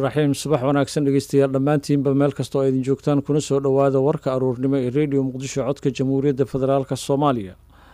raxiim subax wanaagsan dhegeystayaal dhammaantiinba meel kastoo aydin joogtaan kuna soo dhowaada warka aruurnimo ee rediyo muqdisho codka jamhuuriyadda federaalk soomaaliya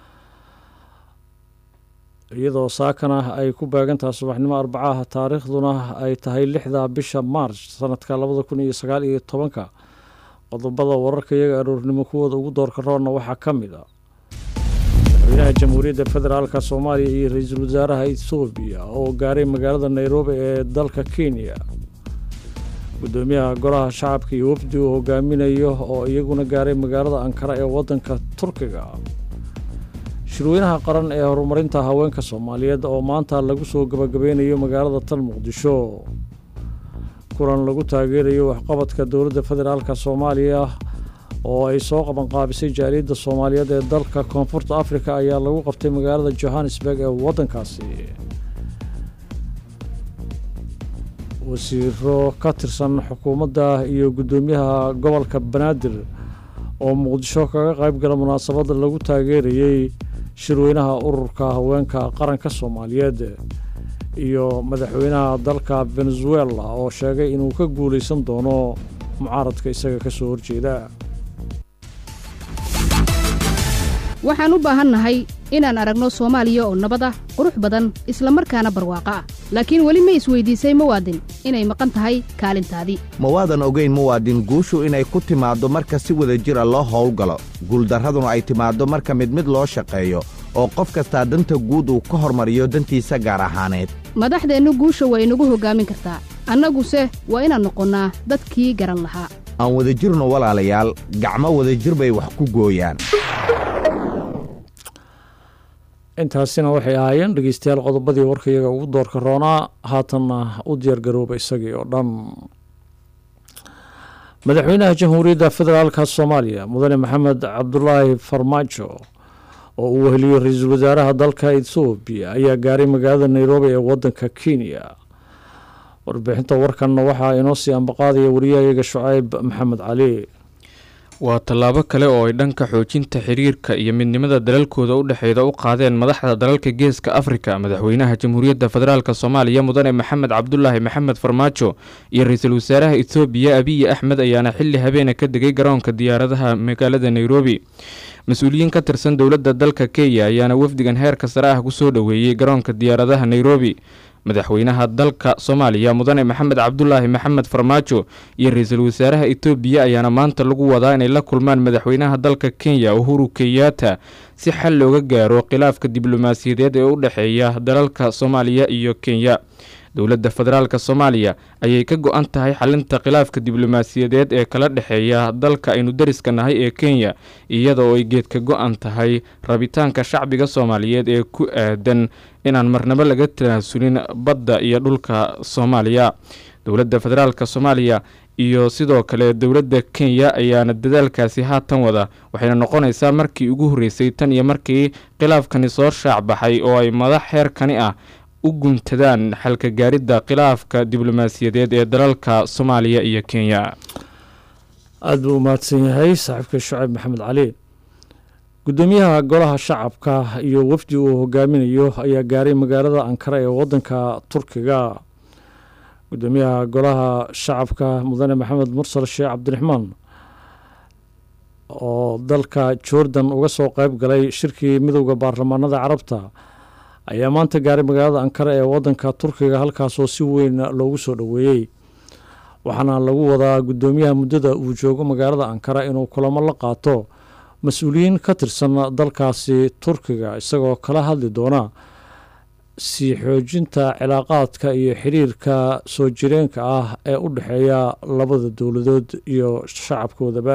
iyadoo saakan ah ay ku baagantaha subaxnimo arbacaha taariikhduna ay tahay lixda bisha maarch sanadka labada kun iyo sagaal iyo tobanka qodobada wararka iyaga aruurnimo kuwooda ugu doorka roonna waxaa ka mid a madaxweynaha jamhuuriyadda federaalk soomaaliya iyo ra-iisul wasaaraha ethoobiya oo gaaray magaalada nairobi ee dalka kenya gudoomiyaha golaha shacabka iyo wafdi uu hogaaminayo oo iyaguna gaaray magaalada ankara ee wadanka turkiga shirweynaha qaran ee horumarinta haweenka soomaaliyeed oo maanta lagu soo gabagabeynayo magaalada tan muqdisho kulan lagu taageerayo waxqabadka dowladda federaalk soomaaliya oo ay soo qabanqaabisay jaaliyadda soomaaliyeed ee dalka koonfurta afrika ayaa lagu qabtay magaalada johannesburg ee waddankaasi wasiiro ka tirsan xukuumadda iyo guddoomiyaha gobolka banaadir oo muqdisho kaga qayb gala munaasabadda lagu taageerayey shirweynaha ururka haweenka qaranka soomaaliyeed iyo madaxweynaha dalka venezuela oo sheegay inuu ka guulaysan doono mucaaradka isaga ka soo horjeeda waxaan u baahannahay inaan aragno soomaaliya oo nabad ah qurux badan isla markaana barwaaqo ah laakiin weli ma isweydiisay muwaadin inay maqan tahay kaalintaadii mawaadan ogayn muwaadin guushu inay ku timaaddo marka si wada jira loo howlgalo guuldarraduna ay timaaddo marka mid mid loo shaqeeyo oo qof kastaa danta guud uu ka hormariyo dantiisa gaar ahaaneed madaxdeennu guusha waa inagu hoggaamin kartaa annaguse waa inaan noqonnaa dadkii garan lahaa aan wadajirno walaalayaal gacmo wadajir bay wax ku gooyaan intaasina waxay ahaayeen dhegeystayaal qodobadii warkayaga ugu doorka roonaa haatanna u diyaargarooba isagii oo dhan madaxweynaha jamhuuriyadda federaalka soomaaliya mudane maxamed cabdulaahi farmaajo oo uu weheliyo ra-iisul wasaaraha dalka ethoobiya ayaa gaaray magaalada nairobi ee wadanka kenya warbixinta warkanna waxaa inoo sii ambaqaadaya wariyahayaga shucayb maxamed cali waa tallaabo kale oo ay dhanka xoojinta xiriirka iyo midnimada dalalkooda u dhexeeda u qaadeen madaxda dalalka geeska afrika madaxweynaha jamhuuriyadda federaalk soomaaliya mudane maxamed cabdulaahi maxamed farmaajo iyo ra-iisul wasaaraha ethoobiya abiyi axmed ayaana xilli habeena ka degay garoonka diyaaradaha magaalada nairobi mas-uuliyiin ka tirsan dowladda dalka kenya ayaana wafdigan heerka sare ah kusoo dhoweeyey garoonka diyaaradaha nairobi madaxweynaha dalka soomaaliya mudane maxamed cabdulaahi maxamed farmaajo iyo ra-iisul wasaaraha etoobiya ayaana maanta lagu wadaa inay la kulmaan madaxweynaha dalka kenya uhuru kenyatta si xal looga gaaro khilaafka diblomaasiyadeed ee u dhexeeya dalalka soomaaliya iyo kenya dowladda federaalk soomaaliya ayay ka go-an tahay xalinta khilaafka diblomaasiyadeed ee kala dhexeeya dalka aynu dariska nahay ee kenya iyada oo ay geedka go-an tahay rabitaanka shacbiga soomaaliyeed ee ku aadan inaan marnabo laga tanaasulin badda iyo dhulka soomaaliya dowladda federaalk soomaaliya iyo sidoo kale dowladda kenya ayaana dadaalkaasi haatan wada waxayna noqonaysaa markii ugu horreysay tan iyo markii khilaafkani soo shaac baxay oo ay madax xeerkani ah u guntadaan xalka gaaridda khilaafka diblomaasiyadeed ee dalalka soomaaliya iyo kenya aada buu umahadsan yahay saaxiibka shucayb maxamed cali guddoomiyaha golaha shacabka iyo wafdi uu hogaaminayo ayaa gaaray magaalada ankara ee wadanka turkiga guddoomiyaha golaha shacabka mudane maxamed mursal sheekh cabdiraxmaan oo dalka jordan uga soo qeyb galay shirkii midowda baarlamaanada carabta ayaa maanta gaaray magaalada ankara ee wadanka turkiga halkaasoo si weyn loogu soo dhoweeyey waxaana lagu wadaa guddoomiyaha muddada uu joogo magaalada ankara inuu kulamo la qaato mas-uuliyiin ka tirsan dalkaasi turkiga isagoo kala hadli doona sii xoojinta cilaaqaadka iyo xiriirka soo jireenka ah ee u dhexeeya labada dowladood iyo shacabkoodaba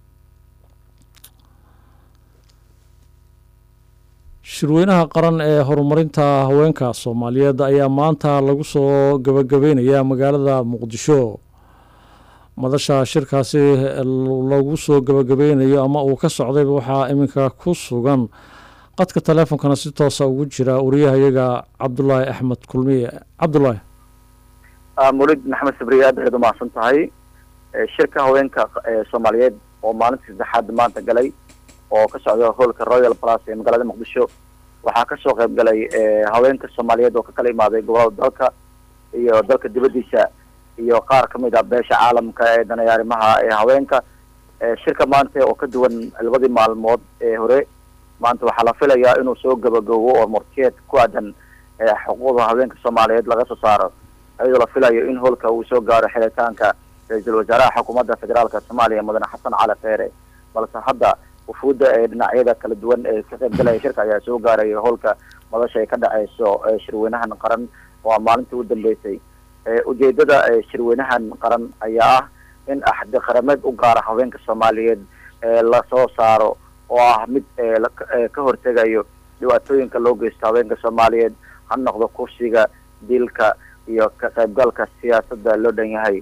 shirweynaha qaran ee horumarinta haweenka soomaaliyeed ayaa maanta lagu soo gabagabeynayaa magaalada muqdisho madasha shirkaasi lagu soo gabagabeynayo ama uu ka socdayba waxaa iminka ku sugan qadka taleefonkana si toosa ugu jira wariyahayaga cabdulaahi axmed kulmiye cabdulaahi mulid maxamed sabriye aad ayaad umahadsan tahay shirka haweenka soomaaliyeed oo maalintii saddexaad maanta galay oo ka socda hoolka royal plus ee magaalada muqdisho waxaa kasoo qayb galay haweenka soomaaliyeed oo ka kala imaaday gobolada dalka iyo dalka dibadiisa iyo qaar ka mid ah beesha caalamka ee danaya arrimaha ee haweenka shirka maanta oo ka duwan labadii maalmood ee hore maanta waxaa la filayaa inuu soo gabagabo oo murtiyeed ku aadan xuquuqda haweenka soomaaliyeed laga soo saaro iyadoo la filayo in hoolka uu soo gaaro xilitaanka ra-iisul wasaaraha xukuumadda federaalka soomaaliya mudane xasan cali kheyre balse hadda wufuudda ee dhinacyada kala duwan ee ka qaybgalaya shirka ayaa soo gaaraya hoolka madasha ay ka dhaceyso shirweynahan qaran oo maalintii u dambeysay ujeedada shirweynahan qaran ayaa ah in axdi qarameed u gaara haweenka soomaaliyeed lasoo saaro oo ah mid ka hortegayo dhibaatooyinka loo geysto haweenka soomaaliyeed ha noqdo kursiga dilka iyo ka qaybgalka siyaasadda loo dhan yahay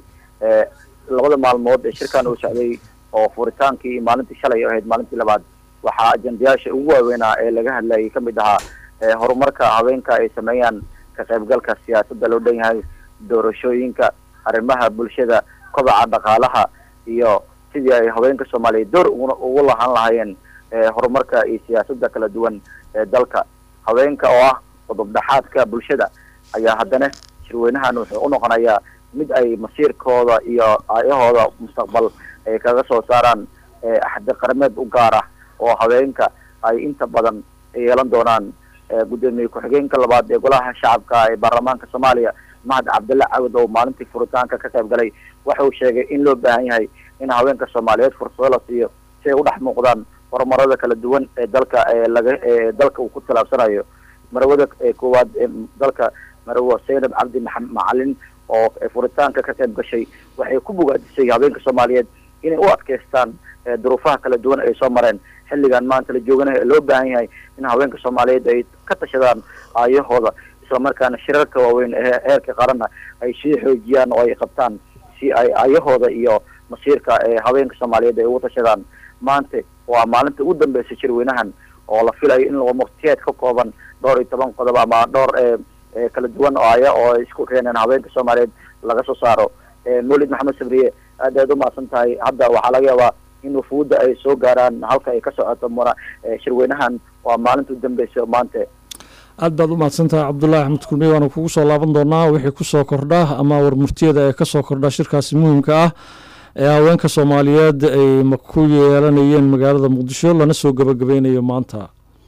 labada maalmood ee shirkan uu socday oo furitaankii maalintii shalay ahayd maalintii labaad waxaa ajendayaasha ugu waaweynaa ee laga hadlayay kamid ahaa horumarka haweenka ay sameeyaan ka qaybgalka siyaasadda loo dhan yahay doorashooyinka arrimaha bulshada kobaca dhaqaalaha iyo sidii ay haweenka soomaaliyeed door ugu lahaan lahaayeen horumarka iyo siyaasadda kala duwan ee dalka haweenka oo ah qodob dhexaadka bulshada ayaa haddana shirweynahan wuxuu u noqonayaa mid ay masiirkooda iyo aayahooda mustaqbal ay kaga soo saaraan axdi qarameed u gaar ah oo haweenka ay inta badan yeelan doonaan gudoomiye ku-xigeenka labaad ee golaha shacabka ee baarlamaanka soomaaliya mahad cabdilla cawad oo maalintii furitaanka ka qayb galay waxa uu sheegay in loo baahan yahay in haweenka soomaaliyeed fursado la siiyo si ay u dhex muuqdaan horumarada kala duwan ee dalka ee laga ee dalka uu ku tallaabsanayo marawada koowaad ee dalka marawa zaynab cabdi maxamed macalin oo furitaanka ka qayb gashay waxay ku bogaadisay haweenka soomaaliyeed inay u adkeystaan duruufaha kala duwan ay soo mareen xilligan maanta la jooganayo ee loo baahan yahay in haweenka soomaaliyeed ay ka tashadaan aayahooda islamarkaana shirarka waaweyn ee heerka qaranna ay sii xoojiyaan oo ay qabtaan si ay aayahooda iyo masiirka ee haweenka soomaaliyeed ay ugu tashadaan maanta waa maalinta ugu dambeysay shirweynahan oo la filayo in lagu murtiyeed ka kooban dhowr iyo toban qodob ama dhowr kala duwan oo aya oo ay isku keeneen haweenka soomaaliyeed laga soo saaro mawlid maxamed sabriye aad aad umahadsan tahay hadda waxaa laga yaabaa in wufuudda ay soo gaaraan halka ay ka socoto muna shirweynahan waa maalinta u dambeysay maanta aad baad umahadsan tahay cabdullaahi axmed kulmiye waana kugu soo laaban doonaa wixii kusoo kordha ama warmurtiyada ee kasoo kordha shirkaasi muhiimka ah ee haweenka soomaaliyeed ay ku yeelanayeen magaalada muqdisho lana soo gabagabeynayo maanta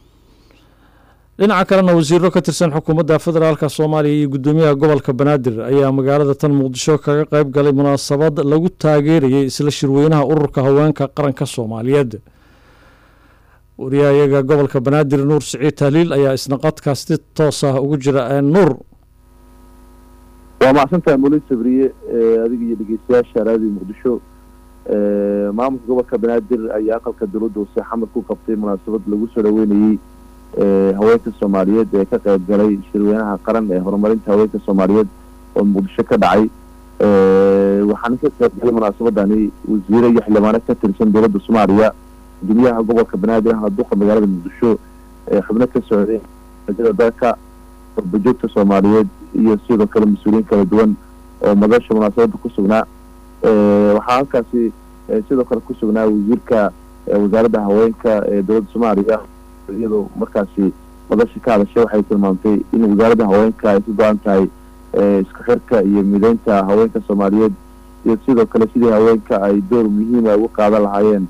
dhinaca kalena wasiiro ka tirsan xukuumadda federaalk soomaaliya iyo guddoomiyaha gobolka banaadir ayaa magaalada tan muqdisho kaga qayb galay munaasabad lagu taageerayay isla shirweynaha ururka haweenka qaranka soomaaliyeed wariyahayaga gobolka banaadir nuur siciid tahliil ayaa isna qadkaas si toos ah ugu jira nuur waa macsantahay mulid sabriye adiga iyo dhegeystayaasha raadiyo muqdisho maamulka gobolka banaadir ayaa aqalka dowladda hoose xamar ku qabtay munaasabad lagu soo dhaweynayey haweenka soomaaliyeed ee ka qayb galay shirweynaha qaran ee horumarinta haweenka soomaaliyeed oo muqdisho ka dhacay waxaana ka qayb galay munaasabadani wasiire iyo xildhibaano ka tirsan dowladda soomaaliya gudoomiyaha gobolka banaadir ahna duqa magaalada muqdisho xubno ka socday rajada dalka warbajoogta soomaaliyeed iyo sidoo kale mas-uuliyiin kala duwan oo madasha munaasabada ku sugnaa waxaa halkaasi sidoo kale ku sugnaa wasiirka wasaaradda haweenka ee dowladda soomaaliya iyadoo markaasi madasha ka hadashay waxay tilmaamtay in wasaaradda haweenka ay ku go-an tahay isku xirka iyo mideynta haweenka soomaaliyeed iyo sidoo kale sidii haweenka ay door muhiima uga qaadan lahaayeen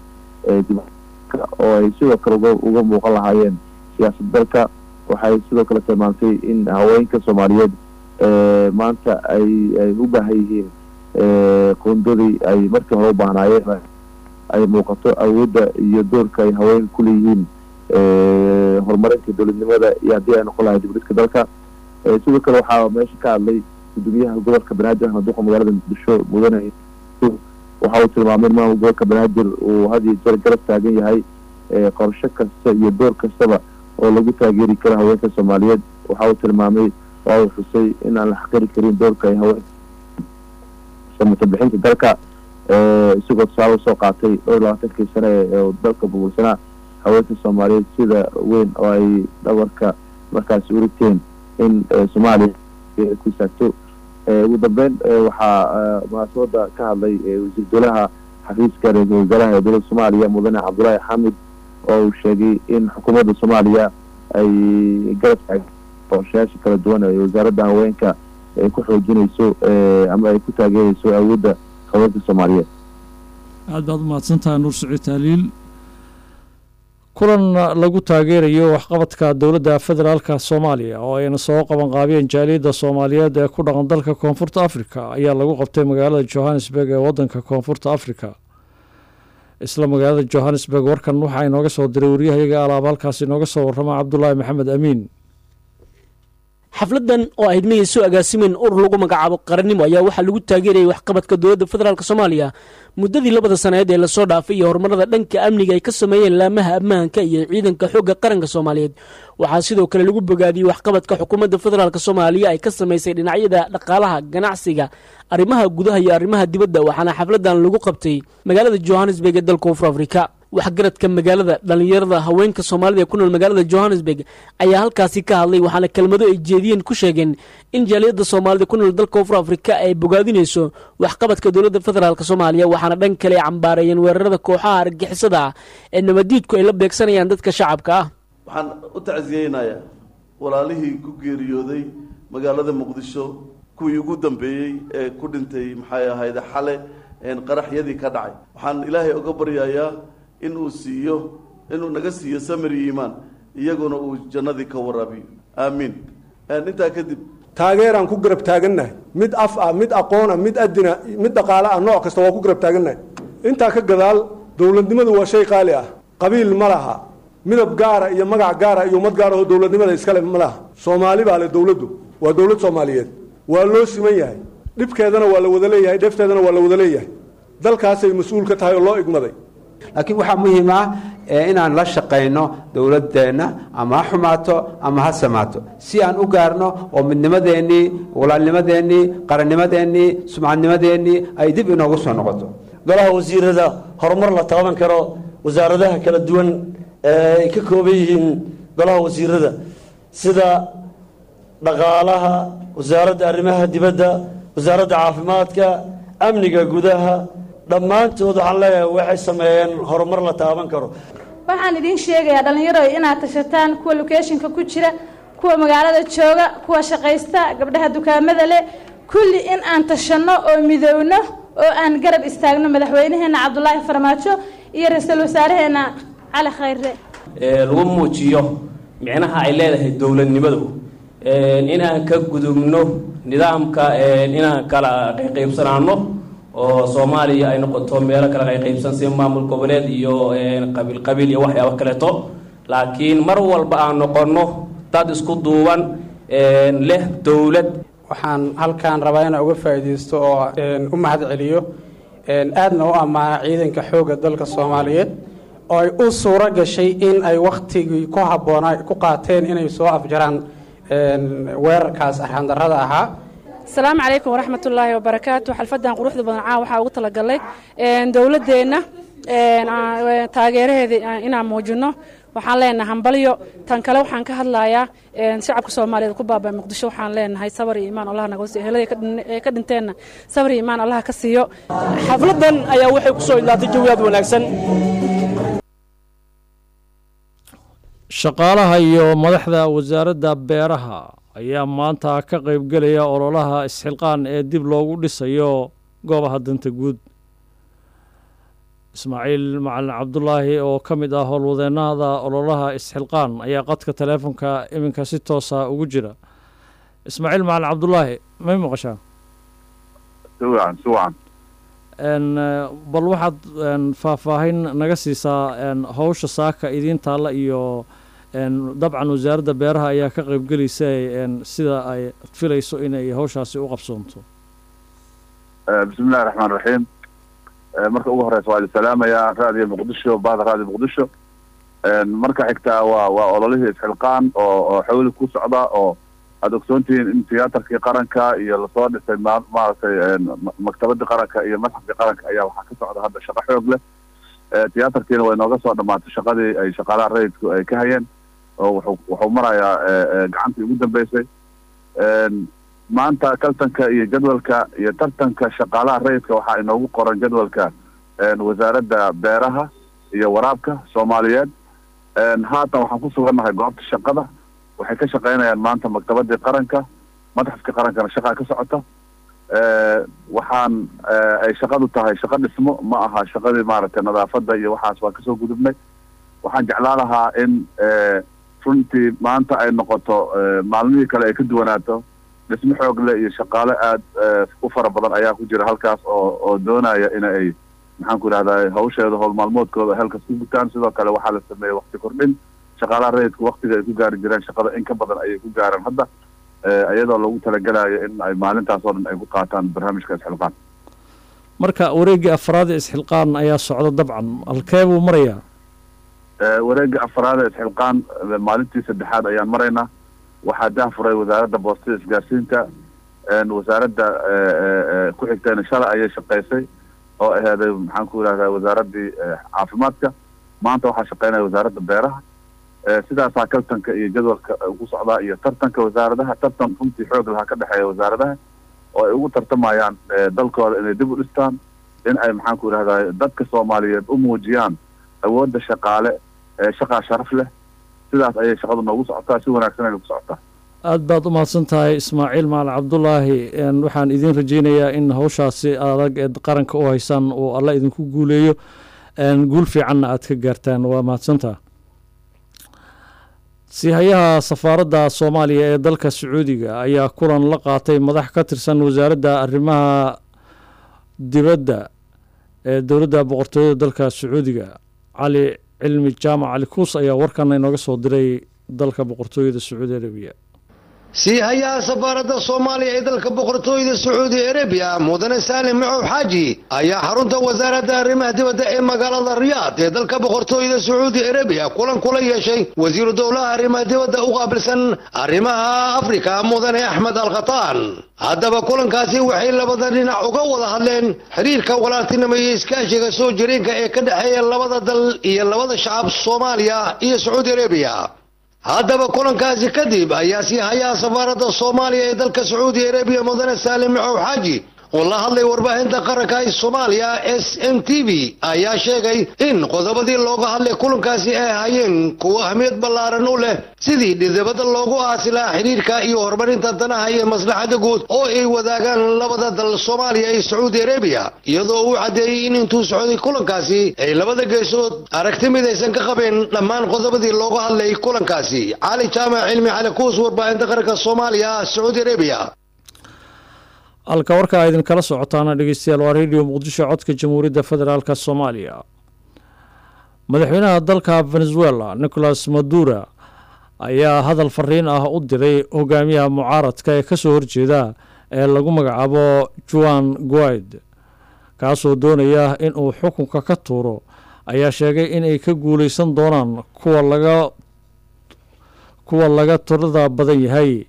oo ay sidoo kale uga muuqan lahaayeen siyaasad dalka waxay sidoo kale tilmaamtay in haweenka soomaaliyeed maanta ay ay u baahan yihiin qoondadii ay markii hore u baahnaayeen ay muuqato awoodda iyo doorka ay haweenka ku leeyihiin horumarinta dowladnimada iyo haddii ay noqon lahay dibdhiska dalka sidoo kale waxaa meesha ka hadlay gudoomiyaha gobolka banaadir ahna duqa magaalada muqdisho mudane waxa uu tilmaamay in maamul gobolka banaadir uu had iyo jeer garab taagan yahay qorsho kasta iyo door kastaba oo lagu taageeri karo haweenka soomaaliyeed waxa uu tilmaamay waa uu xusay in aan la xaqiri karin doorka ay haween samata bixinta dalka isagoo tusaale usoo qaatay dhowr iyo labaatankii sane ee dalka burbursanaa haweenka soomaaliyeed sida weyn oo ay dhabarka markaasi urigteen in soomaaliya ku istaagto ugu dambeyn waxaa munaasabada ka hadlay wasiir dowlaha xafiiska ra-iisul wasaaraha ee dowladda soomaaliya mudane cabdullaahi xamid oo uu sheegay in xukuumadda soomaaliya ay garab taag qorshayaasha kala duwan ee wasaaradda haweenka ay ku xoojinayso ama ay ku taageerayso awoodda haweenka soomaaliyeed aad baad umahadsantahay nuur saciid taaliil kulan lagu taageerayo waxqabadka dowladda federaalka soomaaliya oo ayna soo qabanqaabiyeen jaaliyadda soomaaliyeed ee ku dhaqan dalka koonfurta afrika ayaa lagu qabtay magaalada johannesburg ee wadanka koonfurta afrika isla magaalada johannesburg warkan waxaa inooga soo diray waryahayaga alaab halkaas inooga soo warrama cabdulaahi maxamed amiin xafladan oo ahayd miyay soo agaasimen urur lagu magacaabo qarannimo ayaa waxaa lagu taageerayay waxqabadka dowladda federaalk soomaaliya muddadii labada sanadeed ee lasoo dhaafay iyo horumarada dhanka amniga ay ka sameeyeen laamaha ammaanka iyo ciidanka xoogga qaranka soomaaliyeed waxaa sidoo kale lagu bogaadiyey waxqabadka xukuumadda federaalk soomaaliya ay ka samaysay dhinacyada dhaqaalaha ganacsiga arrimaha gudaha iyo arrimaha dibadda waxaana xafladan lagu qabtay magaalada johannesburg ee dalka koonfur afrika waxgaradka magaalada dhallinyarada haweenka soomaalida ee ku nool magaalada johannesburg ayaa halkaasi ka hadlay waxaana kelmado ay jeediyeen ku sheegeen in jaaliyadda soomaalida ku nool dalka koonfur afrika ay bogaadinayso waxqabadka dowladda federaalk soomaaliya waxaana dhan kale ay cambaareeyeen weerarada kooxaha argixisada ah ee nabadiidku ay la beegsanayaan dadka shacabka ah waxaan u tacsiyeynayaa walaalihii ku geeriyooday magaalada muqdisho kuwii ugu dambeeyey ee ku dhintay maxay ahayde xale qaraxyadii ka dhacay waxaan ilaahay oga baryayaa in uu siiyo inuu naga siiyo samir iyo iimaan iyaguna uu jannadii ka waraabiyo aamiin intaa kadib taageeraan ku garab taagannahay mid af ah mid aqoona mid adina mid dhaqaale ah nooc kasta waa ku garab taagannahay intaa ka gadaal dowladnimadu waa shay qaali ah qabiil ma laha midab gaara iyo magac gaara iyo ummad gaara oo dowladnimada iskale ma laha soomaali baa le dowladdu waa dowlad soomaaliyeed waa loo siman yahay dhibkeedana waa la wada leeyahay dheefteedana waa la wada leeyahay dalkaasay mas-uul ka tahay oo loo igmaday laakiin waxaa muhiim ah inaan la shaqayno dowladeenna ama ha xumaato ama ha samaato si aan u gaarno oo midnimadeennii walaalnimadeennii qarannimadeennii sumcadnimadeennii ay dib inoogu soo noqoto golaha wasiirada horumar la taaban karo wasaaradaha kala duwan ay ka kooban yihiin golaha wasiirada sida dhaqaalaha wasaaradda arrimaha dibadda wasaaradda caafimaadka amniga gudaha dhammaantood waxaan leeyahay waxay sameeyeen horumar la taaban karo waxaan idiin sheegayaa dhallinyaro inaad tashataan kuwa lokeeshinka ku jira kuwa magaalada jooga kuwa shaqaysta gabdhaha dukaamada leh kulli in aan tashanno oo midowno oo aan garab istaagno madaxweynaheenna cabdulaahi farmaajo iyo ra-iisul wasaaraheenna cali khayre lagu muujiyo micnaha ay leedahay dowladnimadu inaan ka gudubno nidaamka inaan kala qayqaybsanaano oo soomaaliya ay noqoto meelo kala qayqaybsan si maamul goboleed iyo qabiil qabiil iyo waxyaabo kaleeto laakiin mar walba aan noqonno dad isku duuban leh dowlad waxaan halkaan rabaa inaan uga faa'iidaysto oo u mahad celiyo aadna u ammaana ciidanka xoogga dalka soomaaliyeed oo ay u suuro gashay in ay wakhtigii ku habboonaa ku qaateen inay soo afjaraan weerarkaas arxandarrada ahaa asalaamu calaykum waraxmat ullaahi wabarakaatu xalfadan quruxda badan caa waxaa ugu talagalay dowladeenna taageeraheeda inaan muujino waxaan leenahay hambalyo tan kale waxaan ka hadlayaa shacabka soomaaliyeed ku baabay muqdisho waxaan leenahay sabar iyo imaan allah naga siiyo helada ee ka dhinteenna sabar iyo imaan allah ka siiyo xafladan ayaa waxay kusoo ilaatay jawi aad wanaagsan shaqaalaha iyo madaxda wasaaradda beeraha ayaa maanta ka qaybgelaya ololaha isxilqaan ee dib loogu dhisayo goobaha danta guud ismaaciil macalin cabdulaahi oo ka mid ah howlwadeennada ololaha isxilqaan ayaa qadka taleefonka iminka si toosa ugu jira ismaaciil macalin cabdulaahi may maqashaa siwacan siwacan bal waxaad faahfaahin naga siisaa howsha saaka idiin taalla iyo dabcan wasaaradda beeraha ayaa ka qaybgelaysa sida ay filayso inay hawshaasi u qabsoonto bismi illahi raxmaan raxiim marka ugu horeysa waa idin salaamayaa raadiyo muqdisho bahda raadiyo muqdisho marka xigtaa waa waa ololihii isxilqaan oo oo xawli ku socda oo aada ogsoontihiin in tiyaatarkii qaranka iyo lasoo dhisay ma maaragtay maktabadii qaranka iyo madxafkii qaranka ayaa waxaa ka socda hadda shaqo xoog leh tiyaatarkiina way nooga soo dhamaatay shaqadii ay shaqaalaha rayidku ay ka hayeen oo wuxuu wuxuu marayaa gacantii ugu dambeysay maanta kaltanka iyo jadwalka iyo tartanka shaqaalaha rayidka waxaa inoogu qoran jadwalka wasaaradda beeraha iyo waraabka soomaaliyeed haatan waxaan ku sugannahay goobta shaqada waxay ka shaqaynayaan maanta maktabadii qaranka madaxafka qarankana shaqaa ka socota waxaan ay shaqadu tahay shaqo dhismo ma aha shaqadii maaragtay nadaafadda iyo waxaas waa kasoo gudubnay waxaan jeclaan lahaa in runtii maanta ay noqoto maalmihii kale ay ka duwanaato dhismo xoog leh iyo shaqaale aada u fara badan ayaa ku jira halkaas oo oo doonaya in ay maxaan ku idhahdaa hawsheeda howl maalmoodkooda halkaas ku gutaan sidoo kale waxaa la sameeyey wakti kordhin shaqaalaha rayidka waktiga ay ku gaari jireen shaqada in ka badan ayay ku gaareen hadda iyadoo lagu talagelayo in ay maalintaas oo dhan ay ku qaataan barnaamijka isxilqaan marka wareeggii afraad ee isxilqaan ayaa socda dabcan halkee buu marayaa wareegga afraad ee isxilqaan maalintii saddexaad ayaan maraynaa waxaa dahfuray wasaaradda boostada isgaarsiinta wasaaradda ku xigtayna shalay ayay shaqaysay oo aheeday maxaan ku idhahdaa wasaaraddii caafimaadka maanta waxaa shaqaynaya wasaaradda beeraha sidaasaa kaltanka iyo jadwalka ku socdaa iyo tartanka wasaaradaha tartan runtii xoog lahaa ka dhexeeya wasaaradaha oo ay ugu tartamayaan dalkooda inay dib u dhistaan in ay maxaan ku idhahdaa dadka soomaaliyeed u muujiyaan awoodda shaqaale shaqaa sharaf leh sidaas ayay shaqadu noogu socotaa si wanaagsan ayna ku socotaa aada baad u mahadsan tahay ismaaciil maal cabdulaahi waxaan idiin rajaynayaa in hawshaasi adag ee qaranka u haysaan uu alla idinku guuleeyo guul fiicanna aad ka gaartaan waa mahadsantaha siihayaha safaaradda soomaaliya ee dalka sacuudiga ayaa kulan la qaatay madax ka tirsan wasaaradda arrimaha dibadda ee dowladda boqortooyada dalka sacuudiga cali cilmi jaamac cali kuus ayaa warkana inooga soo diray dalka boqortooyada sacuudi arabiya siihayaha safaaradda soomaaliya ee dalka boqortooyada sacuudi arabiya mudane saalim macow xaaji ayaa xarunta wasaaradda arrimaha dibadda ee magaalada riyaad ee dalka boqortooyada sacuudi arabiya kulan kula yeeshay wasiiru dowlaha arrimaha dibadda u qaabilsan arrimaha afrika mudane axmed alkhataan haddaba kulankaasi waxay labada dhinac uga wada hadleen xiriirka walaaltinimo iyo iskaashiga soo jireenka ee ka dhexeeya labada dal iyo labada shacab soomaaliya iyo sacuudi arabiya haddaba kulankaasi kadib ayaa sii hayaha safaaradda soomaaliya ee dalka sacuudi arabiya mudane saalim macow xaaji oo la hadlay warbaahinta qaranka ee soomaaliya s m t v ayaa sheegay in qodobadii looga hadlay kulankaasi ay hayeen kuwo ahmiyad ballaaran u leh sidii dhidibada loogu aasi lahaa xidhiirka iyo horumarinta danaha iyo maslaxadda guud oo ay wadaagaan labada dal soomaaliya iyo sacuudi arabiya iyadoo uu caddeeyey in intuu socday kulankaasi ay labada geesood aragti midaysan ka qabeen dhammaan qodobadii looga hadlay kulankaasi cali jaamac cilmi cali kuus warbaahinta qaranka soomaaliya sacuudi arabiya halka warkaa idinkala socotaana dhegeystayaal waa radio muqdisho codka jamhuuriyadda federaalk soomaaliya madaxweynaha dalka venezuela nicolas madura ayaa hadal fariin ah u diray hogaamiyaha mucaaradka ee kasoo horjeeda ee lagu magacaabo juan guaid kaasoo doonaya in uu xukunka ka tuuro ayaa sheegay inay ka guuleysan doonaan kuwa laga kuwa laga tirada badan yahay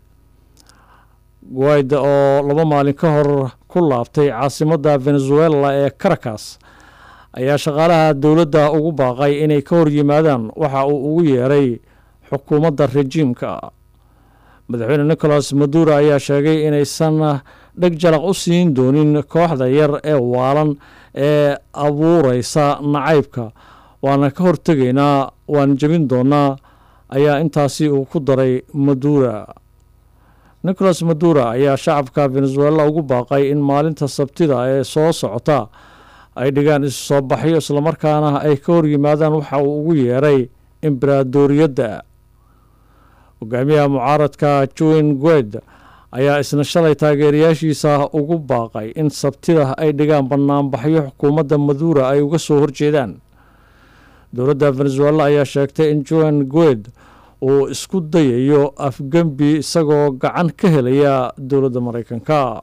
guaida oo laba maalin ka hor ku laabtay caasimadda venezuela ee caracas ayaa shaqaalaha dowladda ugu baaqay inay ka hor yimaadaan waxa uu ugu yeeray xukuumadda rejiimka madaxweyne nicolas madura ayaa sheegay inaysan dheg jalaq u siin doonin kooxda yar ee waalan ee abuureysa nacaybka waana ka hortegaynaa waan jebin doonaa ayaa intaasi uu ku daray madura nicolas madura ayaa shacabka venezuela ugu baaqay in maalinta sabtida ee soo socota ay dhigaan isu soo baxyo islamarkaana ay ka hor yimaadaan waxa uu ugu yeeray embaradoriyadda hogaamiyaha mucaaradka join gued ayaa isna shalay taageerayaashiisa ugu baaqay in sabtida ay dhigaan banaanbaxyo xukuumadda madura ay uga soo horjeedaan dowladda venezuela ayaa sheegtay in joan gued uu isku dayayo afgembi isagoo gacan ka helaya dowladda maraykanka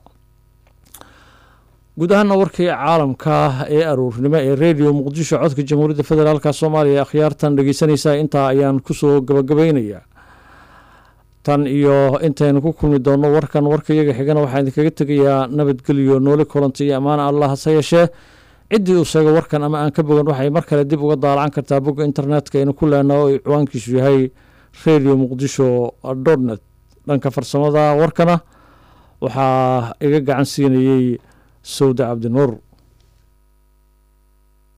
guud ahaana warkii caalamka ee aruurnimo ee radio muqdisho codka jamhuuriyadda federaalk soomaaliya ee akhyaartan dhegeysanaysa intaa ayaan kusoo gabagabaynayaa tan iyo intaynu ku kulmi doonno warkan warka iyaga xigana waxaan idinkaga tegayaa nabadgelyo nooli kulanta iyo ammaana allah hase yeeshee ciddii uu sheego warkan ama aan ka bogan waxay mar kale dib uga daalacan kartaa bogga internetka aynu ku leenaho oo ciwaankiisu yahay radio muqdisho dotnet dhanka farsamada warkana waxaa iga gacan siinayey sawda cabdinuur